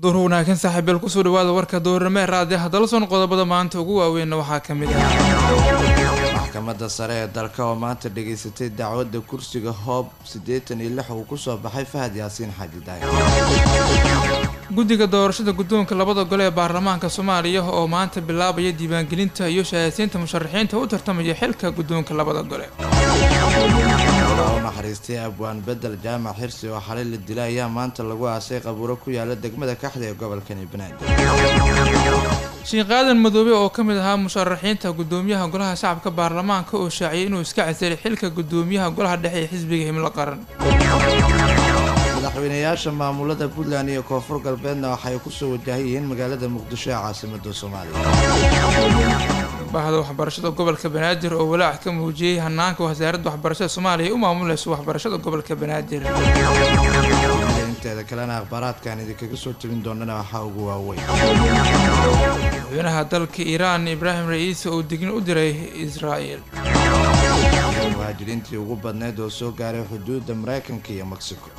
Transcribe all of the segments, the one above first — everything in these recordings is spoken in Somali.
duur wanaagsan saaxiibeel kusoo dhawaada warka dowrnimo ee raadiyaha dalson qodobada maanta ugu waaweynna waxaa ka mid ah maxkamadda sare ee dalka oo maanta dhageysatay dacwadda kursiga hoob siddeetan iyo lix uu kusoo baxay fahad yaasiin xaaji daahir guddiga doorashada guddoonka labada gole ee baarlamaanka soomaaliya oo maanta bilaabaya diiwaangelinta iyo shahaadsiinta musharaxiinta u tartamaya xilka guddoonka labada gole u naxariistay abwaan bedel jaamac xirsi oo xalay la dilay ayaa maanta lagu aasay qabuuro ku yaala degmada kaxda ee gobolkani banaadir sheekh aadan madoobe oo ka mid ahaa musharaxiinta guddoomiyaha golaha shacabka baarlamaanka oo shaaciyay inuu iska casilay xilka guddoomiyaha golaha dhexe ee xisbiga himlo qaran madaxweynayaasha maamulada puntland iyo koonfur galbeedna waxay kusoo wajahan yihiin magaalada muqdisho ee caasimada soomaaliya bahda waxbarashada gobolka banaadir oo walaac ka muujiyey hanaanka wasaaradda waxbarashada soomaaliya u maamuleyso waxbarashada gobolka banaadir inteeda kalena akhbaaraadkan idinkaga soo tebin doonana waxaa ugu waaweyn madaxweynaha dalka iiraan ibraahim ra-iisi oo digni u diray israa'el muhaajiriintii ugu badneyd oo soo gaaray xuduudda maraykanka iyo mexico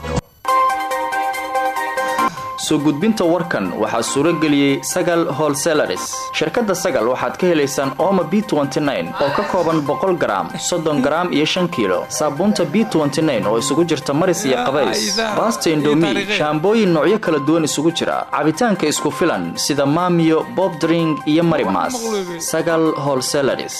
soo gudbinta warkan waxaa suuro geliyey sagal holselaris shirkadda sagal waxaad ka helaysaan ooma b oo ka kooban boqol garaam soddon garaam iyo shan kiilo saabuunta b oo isugu jirta maris iyo qabays baasta indomi shaambooyin noocyo kala duwan isugu jira cabitaanka isku filan sida maamiyo bobdring iyo marimas sagal holselaris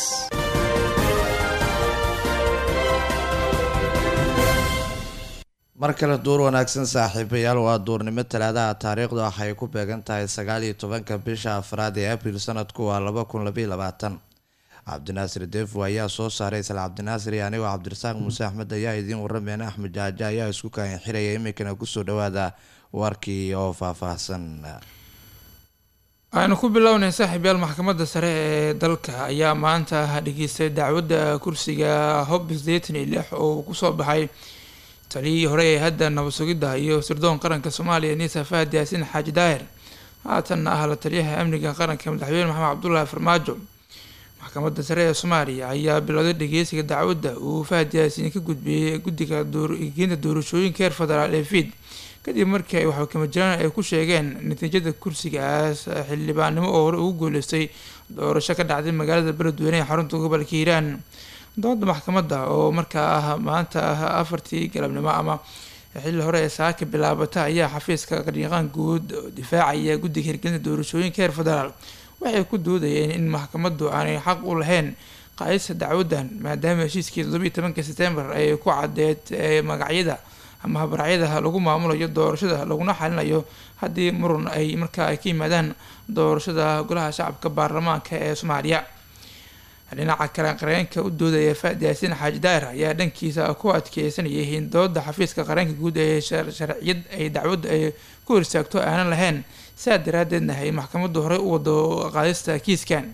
mar kale duur wanaagsan saaxiibayaal waa duurnimo talaadaha taariikhdu waxay ku beegan tahay sagaal iyo tobanka bisha afraad ee abril sanadku waa laba kun labaiy labaatan cabdinaasir deefo ayaa soo saaray isla cabdinaasir iyo anigoo cabdirasaaq muuse axmed ayaa idiin warameena axmed jaaja ayaa isku kaahin xiraya iminkana kusoo dhawaada warkii oo faahfaahsan waxaynu ku bilownay saaxiibyaal maxkamadda sare ee dalka ayaa maanta dhageystay dacwadda kursiga hob sideetan iyo lix oo kusoo baxay taliyihii hore ee hadda nabad sugidda iyo sirdoon qaranka soomaaliya nisa fahad yaasiin xaaji daahir haatanna ah la taliyaha amniga qaranka madaxweyne maxamed cabdulaahi farmaajo maxkamadda sare ee soomaaliya ayaa bilowday dhageysiga dacwadda uu fahad yaasiin ka gudbiyey guddiga geenta doorashooyinka heer federaal ee fiid kadib markii ay waxkama jiraan ay ku sheegeen natiijada kursigaas xildhibaannimo oo hore ugu guuleystay doorasho ka dhacday magaalada beledweyne ee xarunta gobolka hiiraan dooda maxkamadda oo markaa ah maanta ah afartii galabnimo ama xilli hore ee saaka bilaabata ayaa xafiiska qariiqaan guud difaacaya guddiga hirgelinta doorashooyinka heer federaal waxay ku doodayeen in maxkamaddu aanay xaq u lahayn qaadista dacwaddan maadaama heshiiskii toddobiiy tobanka setembar ay ku cadeed magacyada ama habracyada lagu maamulayo doorashada laguna xalinayo haddii murun ay markaa ay ka yimaadaan doorashada golaha shacabka baarlamaanka ee soomaaliya dhinaca kale qareenka u doodaya faad yaasiin xaaji daahir ayaa dhankiisa ku adkeysanayay in dooda xafiiska qareenka guud ee sharciyad ay dacwadda ay ku horsaagto aanan lahayn saa daraadeedna ay maxkamaddu horey u wado qaadista kiiskan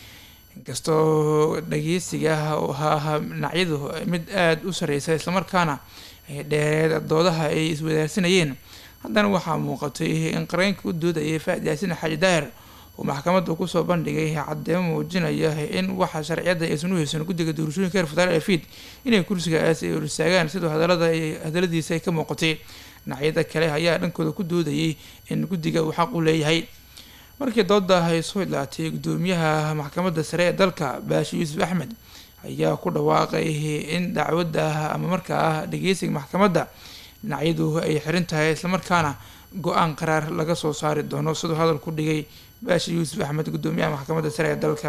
inkastoo dhageysiga ahaa dhinacyadu mid aada u sareysa islamarkaana dheereed doodaha ay iswadaarsanayeen haddana waxaa muuqatay in qareenka u doodayay faad yaasiin xaaji daahir uu maxkamadda kusoo bandhigay caddeemo muujinaya in waxa sharciyadda aysan u haysan guddiga doorashooyinka heer federaal ee fiid inay kursigaas ay horistaagaan sidoo hadalada hadaladiisa ay ka muuqatay dhinacyada kale ayaa dhankooda ku doodayay in guddiga uu xaq u leeyahay markii dooda ay soo idlaatay guddoomiyaha maxkamadda sare ee dalka baashi yuusuf axmed ayaa ku dhawaaqay in dacwadda ama markaa dhageysiga maxkamadda dhinacyadu ay xiran tahay islamarkaana go-aan qaraar laga soo saari doono siduu hadal ku dhigay baashi yuusuf axmed guddoomiyaha maxkamadda sare ee dalka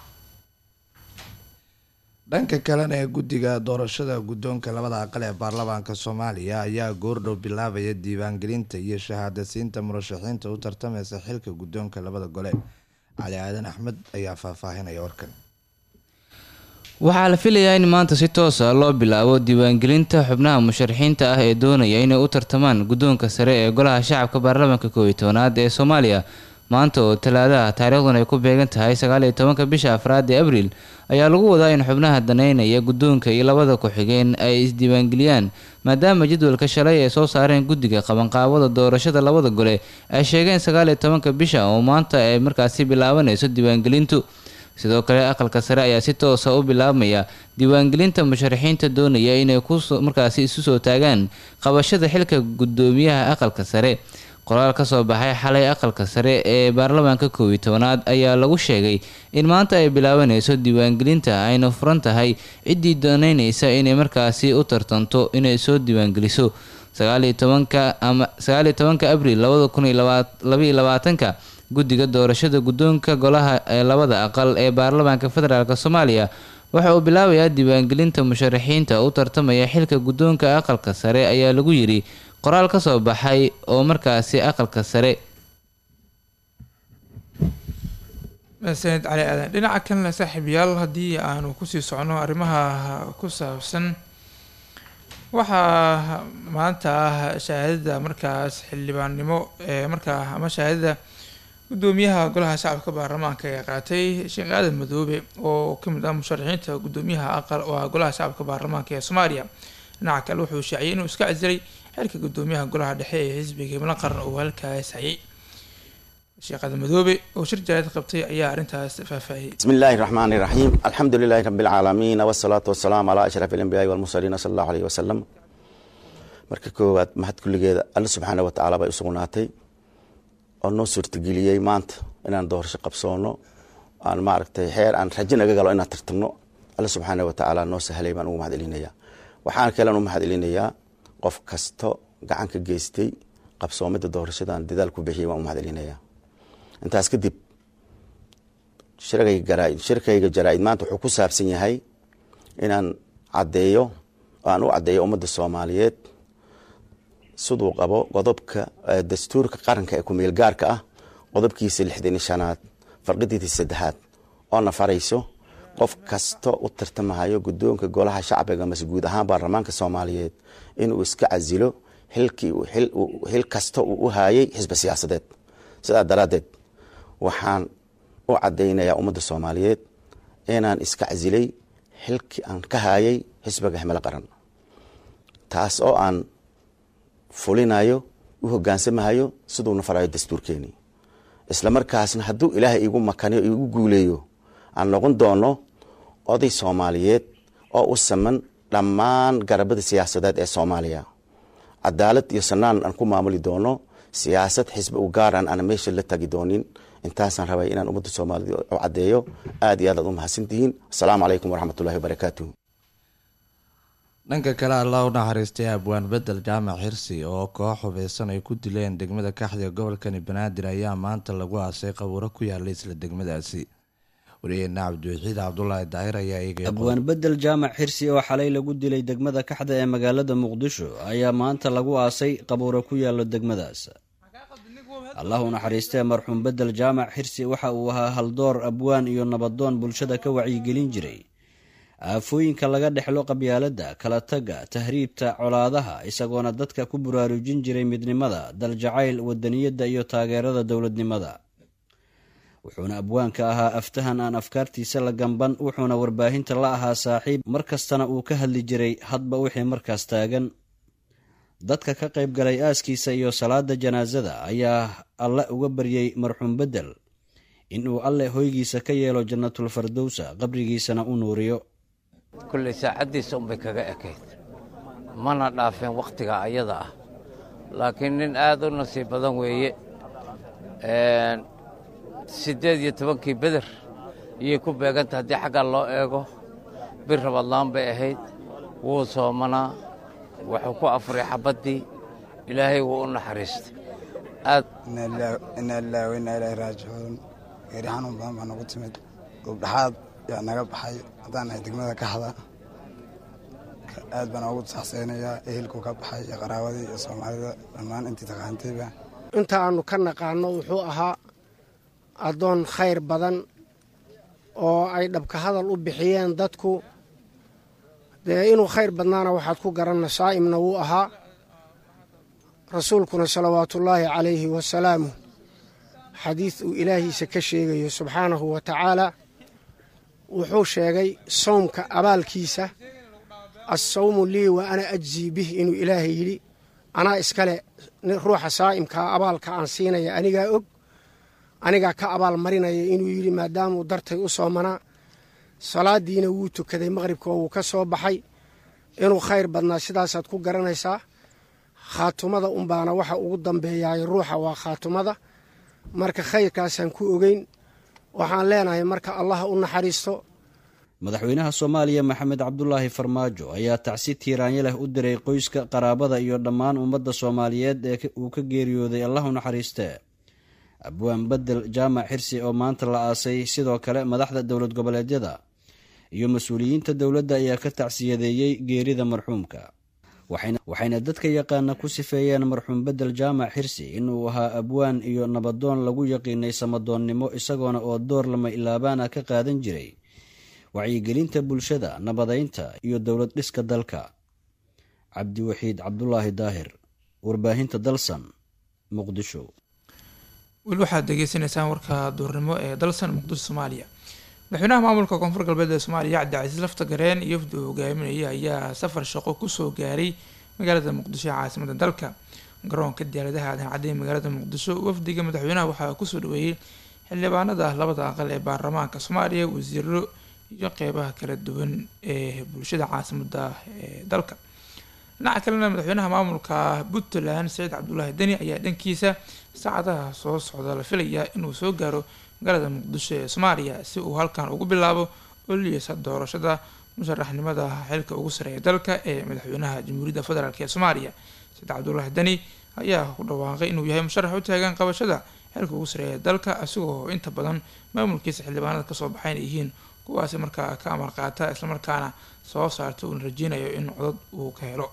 dhanka kalena ee guddiga doorashada guddoonka labada aqal ee baarlamaanka soomaaliya ayaa goordhow bilaabaya diiwaangelinta iyo shahaadasiinta murashaxiinta u tartameysa xilka guddoonka labada gole cali aadan axmed ayaa faahfaahinaya warkan waxaa la filayaa in maanta si toosa loo bilaabo diiwaangelinta xubnaha musharaxiinta ah ee doonaya inay u tartamaan guddoonka sare ee golaha shacabka baarlamaanka koob iyo tobanaad ee soomaaliya maanta oo talaadaha taariikhdan ay ku beegan tahay sagaal iyo tobanka bisha afraad ee abriil ayaa lagu wadaa in xubnaha daneynaya guddoonka iyo labada ku-xigeen ay isdiiwaangeliyaan maadaama jadwalka shalay ay soo saareen guddiga qabanqaabada doorashada labada gole ay sheegeen sagaal iyo tobanka bisha oo maanta ay markaasi bilaabanayso diiwaangelintu sidoo kale aqalka sare ayaa si toosa u bilaabmaya diiwaangelinta musharaxiinta doonaya inay ku markaasi isu soo taagaan qabashada xilka guddoomiyaha aqalka sare qoraal ka soo baxay xalay aqalka sare ee baarlamaanka koob iyo tobanaad ayaa lagu sheegay in maanta ay bilaabanayso diiwaangelinta ayna furan tahay ciddii dooneyneysa inay markaasi u tartanto inay soo diiwaangeliso sagaaliyo tobanka ama sagaaliyo tobanka abriil labada kun iyo labaiyo labaatanka guddiga doorashada guddoonka golaha ee labada aqal ee baarlamaanka federaalk soomaaliya waxa uu bilaabayaa diiwaangelinta musharaxiinta u tartamaya xilka guddoonka aqalka sare ayaa lagu yidhi qoraal ka soo baxay oo markaasi aqalka sare sanid cali aadan dhinaca kalena saaxiibayaal haddii aanu kusii socno arrimaha ku saabsan waxaa maanta ah shahaadada markaas xildhibaannimo ee markaa ama shahaadada guddoomiyaha golaha shacabka baarlamaanka ee qaatay sheekh aadan madoobe oo kamid ah musharaxiinta guddoomiyaha aqal oo ah golaha shacabka baarlamaanka ee soomaaliya dhinaca kale wuxuu shaaciyay inuu iska casiray xilka guddoomiyaha golaha dhexe ee xisbiga himlo qaran oo halkaas hayay sheekh aadan madoobe oo shir jaraad qabtay ayaa arrintaas faahfaahiyey بسم الله الرحمن الرحيم الحمد لله رب العالمين والصلاة والسلام على أشرف الأنبياء والمرسلين صلى الله عليه وسلم marka koowaad mahad kulligeeda alle subxaana wa tacaala bay u sugnaatay oo noo suurtageliyey maanta inaan doorasho qabsoono aan maaragtay xeer aan rajo naga galo inaan tartamno alle subxaana wa tacaala noo sahlay baan ugu mahad celinayaa waxaan kalen u mahad celinayaa qof kasto gacan ka geystay qabsoomida doorashadan dadaal ku bixiyay waan u mahad celinayaa intaas kadib shirkayga jaraa-id maanta wuxuu ku saabsan yahay inaan caddeeyo oo aan u caddeeyo ummadda soomaaliyeed siduu qabo qodobka dastuurka qaranka ee kumeel gaarka ah qodobkiisa lixdan iyo shanaad farqidiisa saddexaad oo nafarayso qof kasta u tartamahayo guddoonka golaha shacbiga mase guud ahaan baarlamaanka soomaaliyeed inuu iska casilo xilkii xil kasta uu u haayay xisbi siyaasadeed sidaa daraaddeed waxaan u caddaynayaa ummadda soomaaliyeed inaan iska casilay xilkii aan ka haayay xisbiga himilo qaran taas oo aan fulinayo u hogaansamahayo siduu nafarayo dastuurkeeni isla markaasna hadduu ilaahay igu makaniyo igu guuleeyo aan noqon doono oday soomaaliyeed oo u saman dhammaan garabada siyaasadeed ee soomaaliya cadaalad iyo sanaan aan ku maamuli doono siyaasad xisbi u gaaraan aan meesha la tagi doonin intaasaan rabay inaan ummadda soomaaliyed u caddeeyo aad iyo aad aad u mahadsantihiin asalaamu calaykum waraxmatullahi wabarakaatuh dhanka kale allah u naxariistay abwaan bedel jaamac xirsi oo koox hubeysan ay ku dileen degmada kaxda gobolkani banaadir ayaa maanta lagu aasay qabuuro ku yaala isla degmadaasi wariyeena cabdiwaxiid cabdulaahi daahir ayaa eegay abwaan bedel jaamac xirsi oo xalay lagu dilay degmada kaxda ee magaalada muqdisho ayaa maanta lagu aasay qabuuro ku yaalo degmadaas allah u naxariistee marxuum bedel jaamac xirsi waxa uu ahaa haldoor abwaan iyo nabadoon bulshada ka wacyigelin jiray aafooyinka laga dhexlo qabyaaladda kala tagga tahriibta colaadaha isagoona dadka ku buraarujin jiray midnimada daljacayl wadaniyadda iyo taageerada dowladnimada wuxuuna abwaanka ahaa aftahan aan afkaartiisa la gamban wuxuuna warbaahinta la ahaa saaxiib mar kastana uu ka hadli jiray hadba wixii markaas taagan dadka ka qayb galay aaskiisa iyo salaada janaasada ayaa alle uga baryey marxuum bedel inuu alle hoygiisa ka yeelo jannatul fardowsa qabrigiisana u nuuriyo kulley saacaddiisa unbay kaga ekayd mana dhaafeen wakhtiga ayada ah laakiin nin aad u nasiib badan weeye siddeed iyo tobankii beder iyay ku beeganta haddii xaggaa loo eego bir rabadlaan bay ahayd wuu soomanaa wuxuu ku afuray xabaddii ilaahay wuu u naxariistay aad inaa ilaahi wa inaa ilaahi raajicuun geeri xanuun badan baa nagu timid duubdhaxaad yaa naga baxay haddaan nahay degmada kaxda aad baan ugu saxseynayaa ehelkuu ka baxay iyo qaraawadii iyo soomaalida dhammaan intii taqaantayba inta aanu ka naqaano wuxuu ahaa addoon khayr badan oo ay dhabka hadal u bixiyeen dadku dee inuu khayr badnaana waxaad ku garanna saa'imna wuu ahaa rasuulkuna salawaatuullaahi calayhi wasalaamu xadiid uu ilaahiisa ka sheegayo subxaanahu wa tacaala wuxuu sheegay sawmka abaalkiisa assawmu lii wa ana ajzii bih inuu ilaahay yidhi anaa iskale ruuxa saa'imkaa abaalka aan siinaya anigaa og anigaa ka abaal marinaya inuu yidhi maadaamuu dartay u soomanaa salaadiina wuu tukaday maqhribka oo wuu ka soo baxay inuu khayr badnaa sidaasaad ku garanaysaa khaatumada unbaana waxa ugu dambeeyaay ruuxa waa khaatumada marka khayrkaasaan ku ogeyn waxaan leenahay marka allah u naxariisto madaxweynaha soomaaliya maxamed cabdulaahi farmaajo ayaa tacsi tiiraanyo leh u diray qoyska qaraabada iyo dhammaan ummadda soomaaliyeed ee uu ka geeriyooday allah u naxariistee abwaan bedel jaamac xirsi oo maanta la aasay sidoo kale madaxda dowlad goboleedyada iyo mas-uuliyiinta dowladda ayaa ka tacsiyadeeyey geerida marxuumka waxayna dadka yaqaana ku sifeeyeen marxuum bedel jaamac xirsi inuu ahaa abwaan iyo nabadoon lagu yaqiinay samadoonnimo isagoona oo door lama ilaabaana ka qaadan jiray wacyigelinta bulshada nabadaynta iyo dowlad dhiska dalka cabdiwaxiid cabdulaahi daahir warbaahinta dalsan muqdisho weli waxaad degeysanaysaan warka duurnimo ee dalsan muqdisho soomaaliya madaxweynaha maamulka koonfur galbeed ee soomaaliya cabdicasiis lafta gareen iyo wafdi uu hogaaminaya ayaa safar shaqo kusoo gaaray magaalada muqdisho ee caasimada dalka garoonka diyaaradaha aadan cadday magaalada muqdisho wafdiga madaxweynaha waxaa kusoo dhaweeyey xildhibaanada labada aqal ee baarlamaanka soomaaliya wasiiro iyo qeybaha kala duwan ee bulshada caasimada ee dalka dhinaca kalena madaxweynaha maamulka puntland saciid cabdulaahi deni ayaa dhankiisa saacadaha soo socda la filayaa inuu soo gaaro magaalada muqdisho ee soomaaliya si uu halkan ugu bilaabo oliyeysa doorashada musharaxnimada xilka ugu sareeya dalka ee madaxweynaha jamhuuriyadda federaalk ee soomaaliya saciid cabdulaahi deni ayaa ku dhawaaqay inuu yahay musharax u taagan qabashada xilka ugu sareeya dalka isagoo inta badan maamulkiisa xildhibaanada kasoo baxayn yihiin kuwaasi markaa ka amar qaata islamarkaana soo saarta uuna rajeynayo in codad uu ka helo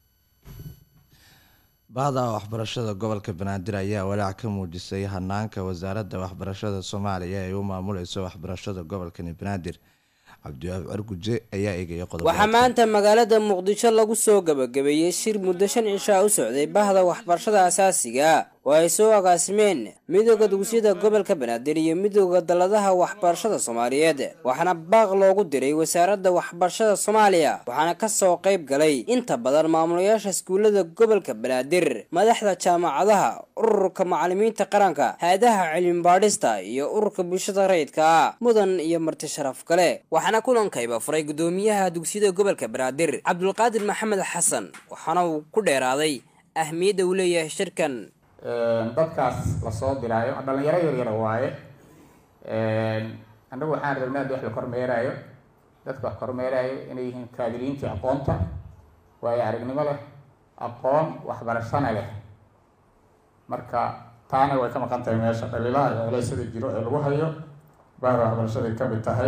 bahda waxbarashada gobolka banaadir ayaa walaac ka muujisay hanaanka wasaaradda waxbarashada soomaaliya ee u maamuleyso waxbarashada gobolkani banaadir cabdiwaab arguje ayaa eegaya qodob waxaa maanta magaalada muqdisho lagu soo gabagabeeyey shir muddo shan cishaa u socday bahda waxbarashada asaasiga oo ay soo agaasimeen midooda dugsiyada gobolka banaadir iyo midooda dalladaha waxbarashada soomaaliyeed waxaana baaq loogu diray wasaaradda waxbarashada soomaaliya waxaana kasoo qayb galay inta badan maamulayaasha iskuullada gobolka banaadir madaxda jaamacadaha ururka macalimiinta qaranka hay-adaha cilmibaadhista iyo ururka bulshada rayidka ah mudan iyo marti sharaf kale waxaana kulankayba furay gudoomiyaha dugsiyada gobolka banaadir cabdulqaadir maxamed xasan waxaana uu ku dheeraaday ahmiyadda uu leeyahay shirkan dadkaas lasoo diraayo dhalinyaro yaryara waaye annagu waxaan rabnaa wax la kormeeraayo dadka wax kormeeraayo inay yihiin kaadiriintii aqoonta waayo aragnimo leh aqoon waxbarashana leh marka taana way ka maqan tahay meesha dhaliilaha iyo culeysada jiro ee lagu hayo bahda waxbarashaday ka mid tahay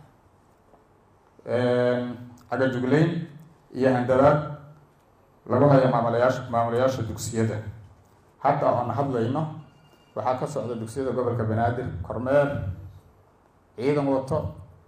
cagajugleyn iyo handadaad lagu hayo maamulayaasha maamulayaasha dugsiyada hadda oon hadlayno waxaa ka socda dugsiyada gobolka banaadir kormeer ciidan wato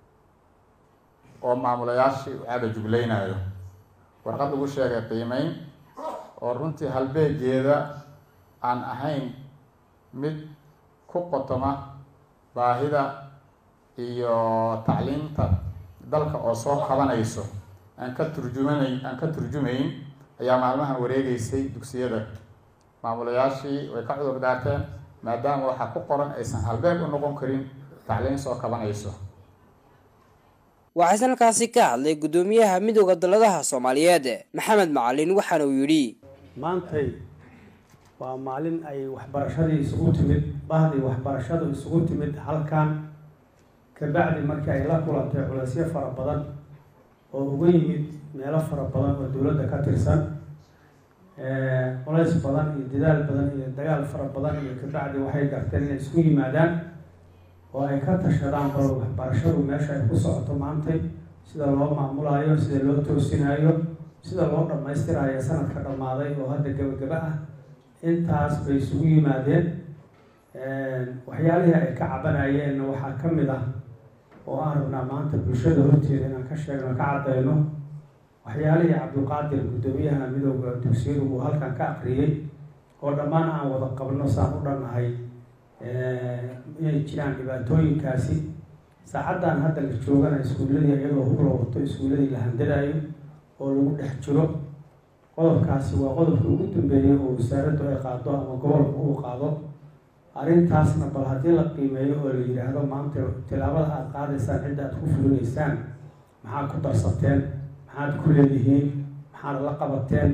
oo maamulayaashii u caga jugleynayo warqad lagu sheegay qiimeyn oo runtii halbeegeeda aan ahayn mid ku qotoma baahida iyo tacliimta dalka oo soo qabanayso aan ka turjumanay aan ka turjumayn ayaa maalmahan wareegeysay dugsiyada maamulayaashii way ka cudur daarteen maadaama waxaa ku qoran aysan halbeeg u noqon karin tacliin soo kabanayso waxaase halkaasi ka hadlay gudoomiyaha midooda dalladaha soomaaliyeed maxamed macalin waxaana uu yidhi maantay waa maalin ay waxbarashadii isugu timid bahdii waxbarashadu isugu timid halkan kabacdi markii ay la kulantay culeysyo fara badan oo uga yimid meelo fara badan oo dowladda ka tirsan culays badan iyo dadaal badan iyo dagaal fara badan iyo kabacdi waxay garteen inay isku yimaadaan oo ay ka tashadaan bal waxbarashadu meesha ay ku socoto maantay sida loo maamulayo sida loo toosinayo sida loo dhammaystirayo sanadka dhammaaday oo hadda gabagaba ah intaas bay isugu yimaadeen waxyaalihii ay ka cabanayeenna waxaa ka mid ah oo aan rabnaa maanta bulshada horteeda inaan ka sheegno ka caddayno waxyaalihii cabdulqaadir guddoomiyaha midooda dugsiyadu uu halkan ka akriyey oo dhammaan aan wada qabno saan u dhannahay inay jiraan dhibaatooyinkaasi saacaddan hadda la joogana iskuulladii iyadoo hubla wato iskuulladii la handadayo oo lagu dhex jiro qodobkaasi waa qodobka ugu dambeeyay oo wasaaraddu ay qaado ama gobolka uu qaado arrintaasna bal haddii la qiimeeyo oo la yidhaahdo maanta tilaabada aada qaadaysaan cidda aada ku fulinaysaan maxaad ku darsateen maxaad ku leedihiin maxaad la qabateen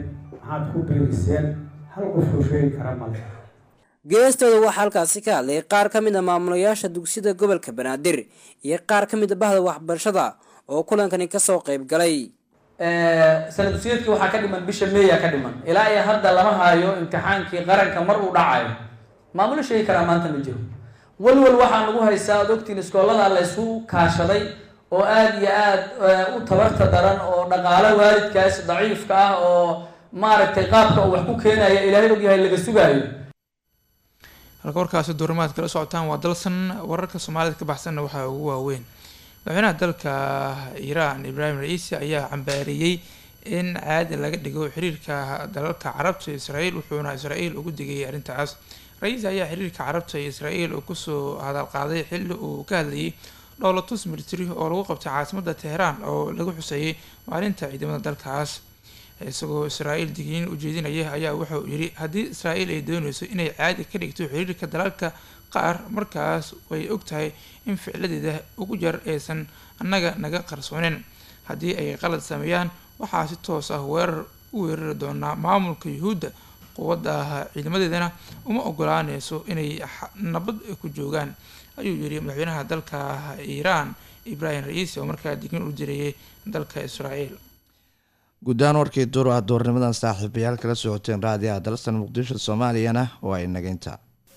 maxaad ku biiriseen hal qofkuu sheegi kara male geestooda waxaa halkaasi ka hadlay qaar ka mid a maamulayaasha dugsiyada gobolka banaadir iyo qaar ka mid a bahda waxbarashada oo kulankani kasoo qayb galay sana dugsiyeedkii waxaa ka dhiman bisha meeya ka dhiman ilaa iyo hadda lama haayo imtixaankii qaranka mar uu dhacayo maamulo sheegi karaa maanta ma jiro walwal waxaa lagu haystaa ad ogtiin iskoolada laysku kaashaday oo aada iyo aada u tabarta daran oo dhaqaalo waalidkaas daciifka ah oo maaragtay qaabka uu wax ku keenaya ilaahay ogyahay laga sugaayo halka warkaasi duurimaad kala socotaan waa dalsan wararka soomaalida ka baxsanna waxaa ugu waaweyn madaxweynaha dalka iiraan ibraahim ra-iisi ayaa cambaareeyey in caadi laga dhigo xiriirka dalalka carabta iyo israel wuxuuna israel ugu digayay arrintaas ra-iisi ayaa xiriirka carabta iyo israel uu kusoo hadalqaaday xilli uu ka hadlayay dhowlatus military oo lagu qabtay caasimadda teheraan oo lagu xuseeyay maalinta ciidamada dalkaas isagoo israel digniin ujeedinaya ayaa wuxuu yidhi haddii israel ay dooneyso inay caadi ka dhigto xiriirka dalalka qaar markaas way og tahay in ficladeeda ugu jar aysan annaga naga qarsoonin haddii ay qalad sameeyaan waxaa si toos ah weerar u weerari doonaa maamulka yuhuudda quwadda ah ciidamadeedana uma ogolaaneyso inay nabad ku joogaan ayuu yidhi madaxweynaha dalka iiraan ibraahim ra-iisi oo markaa digniin u dirayay dalka israel guddaan warkii duur ah duurnimadan saaxiibayaal kala socoteen raadiyaha dalsan muqdisho soomaaliyana waa inageynta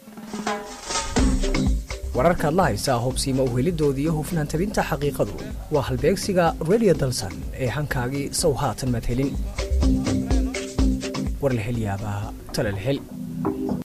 wararkaad la haysaa hobsiima uhelidooda iyo hufnaan tabinta xaqiiqadu waa halbeegsiga redio dalsan ee hankaagii sow haatan madhelin war la hel yaabaa tala la hel